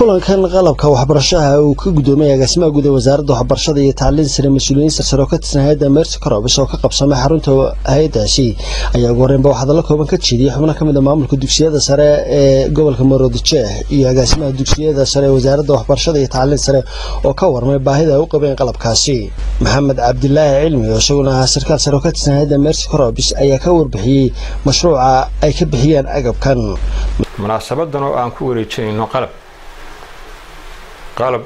kulankan qalabka waxbarashaha uu ka gudoomiyay agaasimaha guud ee wasaaradda waxbarashada iyo tacliin sare mas-uuliyiin sarsare oo ka tirsan hay-adda mercy corobis oo ka qabsamay xarunta hay-adaasi ayaa ugu horreynba wax hadallo kooban ka jeediyey xubno ka mid a maamulka dugsiyada sare ee gobolka maroodijeeh iyo agaasimaha dugsiyada sare ee wasaaradda waxbarashada iyo tacliin sare oo ka warmay baahida ay u qabeen qalabkaasi maxamed cabdilaahi cilmi oo isaguna ahaa sarkaal sare oo ka tirsan hay-adda mercy corobis ayaa ka warbixiyey mashruuca ay ka bixiyeen agabkan munaasabadan oo aan ku wareejinayno qalab qalab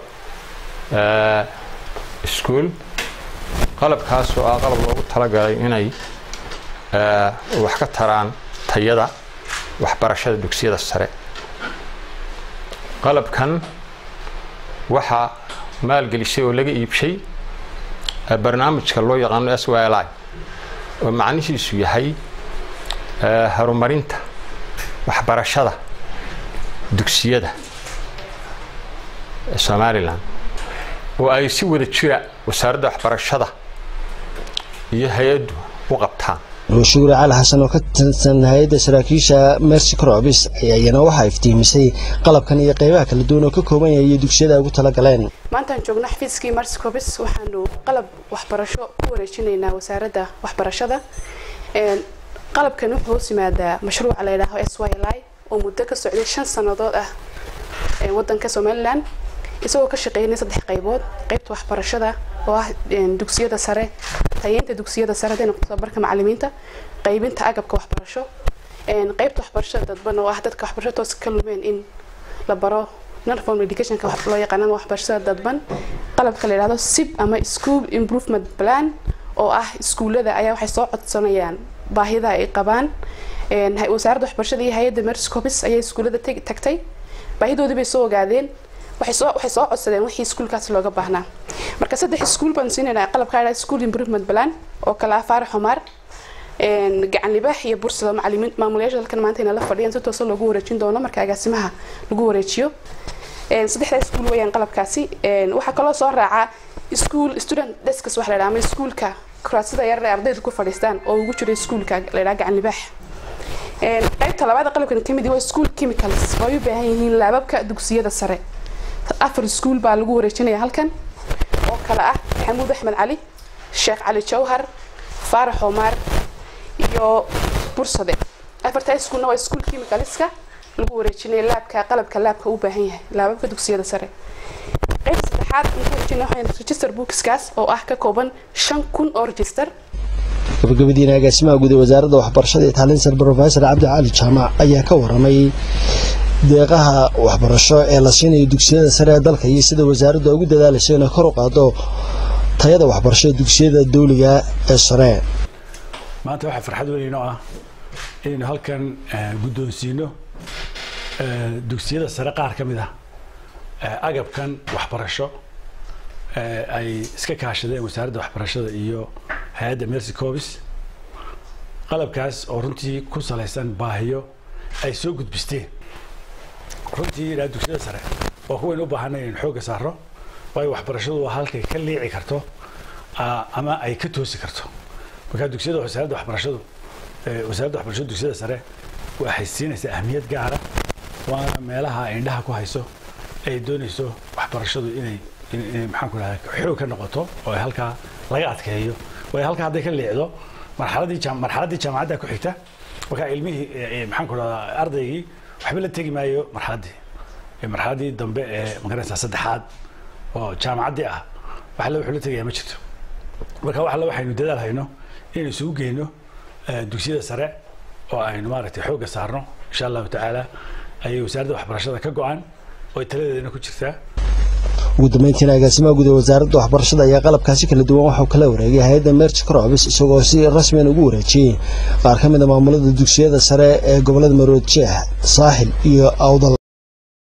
iskuol qalabkaas oo ah qalab loogu talagalay inay wax ka taraan tayada waxbarashada dugsiyada sare qalabkan waxaa maalgelisay oo laga iibshay barnaamijka loo yaqaano s y li oo macnihiisu yahay horumarinta waxbarashada dugsiyada somalilan oo ay si wada jira wasaaradda waxbarashada iyo hay-addu u qabtaan shuguure cali xasan oo ka tirsan hay-adda saraakiisha mercy corobis ayaa iyana waxaa iftiimisay qalabkan iyo qeybaha kala duwan oo ka kooban yahay iyo dugsiyada ay ugu talagaleen maantaan joogno xafiiskii mercy corobis waxaanu qalab waxbarasho ku wareejinaynaa wasaaradda waxbarashada qalabkan wuxuu hoos yimaadaa mashruuca la yidhaaho s y li oo muddo ka socday shan sannadood ah wadanka somalilan isagoo ka shaqeynay saddex qaybood qaybta waxbarashada oo ah dugsiyada sare tayeynta dugsiyada sare haday noqoto tababarka macalimiinta qaybinta agabka waxbarasho qaybta waxbarashada dadban oo ah dadka waxbarasho toos ka lumeen in la baro nonform educationka loo yaqaanana waxbarashada dadban qalabka la yidhahdo sib ama school improvement plan oo ah iskuullada ayaa waxay soo codsanayaan baahida ay qabaan wasaaradda waxbarashada iyo hay-adda merscopis ayaa iskuullada tagtay baahidoodii bay soo ogaadeen waxay soo codsadeen wixii iskuulkaas looga baahnaa marka saddex iskuul baan siinaynaa qalabka la school improvement plan oo kale ah faarax xumaar gacan libaax iyo bursada macalimiin maamulayaasha dalkan maanta inay la fadhiyaan si toosa loogu wareejin doono marka agaasimaha lagu wareejiyo saddexdaa iskuul weyaan qalabkaasi waxaa kaloo soo raaca school student desks waxa la yidhaha ama iskuulka kuraasida yar ee ardaydu ku fadhiistaan oo ugu jiro iskuulka la yidhaha gacan libaax qaybta labaad qalabkan kamid waa school chemicals oo ay u baahan yihiin laababka dugsiyada sare afar iskuul baa lagu wareejinaya halkan oo kale ah maxamuud axmed cali sheekh cali jawhar faarax omaar iyo bursade afartaa iskuulna waa iskuul chemicalska lagu wareejinaya laabka qalabka laabka u baahan yahay laababka dugsiyada sare qayb saddexaad wareejina register bookskaas oo ah ka kooban shan kun oo register gabagabadiina agaasimaha guud ee wasaaradda waxbarashada iyo tacliin sare profesor cabdi cali jaamac ayaa ka waramay deeqaha waxbarasho ee la siinayo dugsiyada sare ee dalka iyo sida wasaaraddu ugu dadaalayso inay kor u qaado tayada waxbarashada dugsiyada dawliga ee sare maanta waxaa farxad weyn inoo ah inaynu halkan guddoonsiino dugsiyada sare qaar ka mid ah agabkan waxbarasho ay iska kaashadeen wasaaradda waxbarashada iyo hay-adda mercy cobis qalabkaas oo runtii ku salaysan baahiyo ay soo gudbisteen runtii ilaa dugsiyada sare waa kuwaynu u baahanay inaynu xoogga saaro waayo waxbarashadu waa halkay ka liici karto ama ay ka toosi karto markaa dugsiyada wasaaradda waxbarashadu wasaaradda waxbarashada dugsiyada sare waxay siinaysaa ahmiyad gaara waana meelaha ay indhaha ku hayso ay doonayso waxbarashadu inay inay maxaan ku dhahdaa xoog ka noqoto oo ay halkaa laga adkeeyo waayo halkaa hadday ka liicdo marxaladii marxaladdii jaamacadda ku xigta markaa ilmihii maxaan ku dhahdaa ardaygii waxba la tegi maayo marxaladdii marxaladdii dambe ee magaranaysaa saddexaad oo jaamacaddii ah wax alle wuxuu la tegayaa ma jirto marka wax alle waxaynu dadaal hayno inaynu isugu geyno dugsiyada sare oo aynu maaragtay xoogga saarno insha allahu tacaala ayay wasaaradda waxbarashada ka go-an oo taladeedana ku jirtaa ugu dambeyntiina agaasimaha guud ee wasaaradda waxbarashada ayaa qalabkaasi kala duwan waxuu kala wareegay hay-adda mercy corobis isagoo si rasmiyan ugu wareejiyey qaar ka mid a maamulada dugsiyada sare ee gobolada maroodjeex saaxil iyo awdal